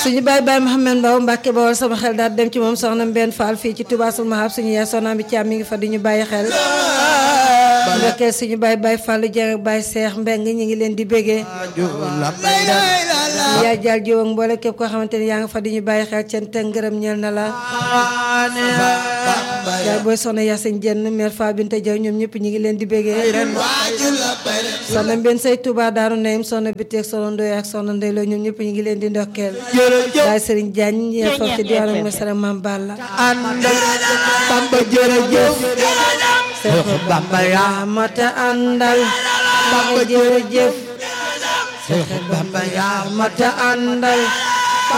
suñu baay baay Mouhamed Mbaw Mbàkke Bawol sama xel daal dem ci moom soxna Mbène Fall fii ci Touba Sul Mahab suñu yaay soxna bi Thiam mi ngi fa di ñu bàyyi xel ndokkee suñu baay baay Fallu Jeng ak baay Seex Mbeng ñi ngi leen di bégee yaay jaal jiw ak mboole képp koo xamante ni yaa nga fa di ñu bàyyi xel cant ak ngërëm ñeel na la yaay booy soxna Yacine Jenn mère Fa Binte Jaw ñoom ñëpp ñi ngi leen di bégee soxna Mbène say Touba Daaru Nayim soxna Biteeg soxna Ndoy ak soxna Ndey Lo ñoom ñëpp ñi ngi leen di ndokkeel baay Sëriñ Jaañ ñee foofu ci diwaanu Mesara Mam Balla àndal Bamba jërëjëf Seex Bamba yaa mata àndal Bamba jërëjëf Seex Bamba yaa mata àndal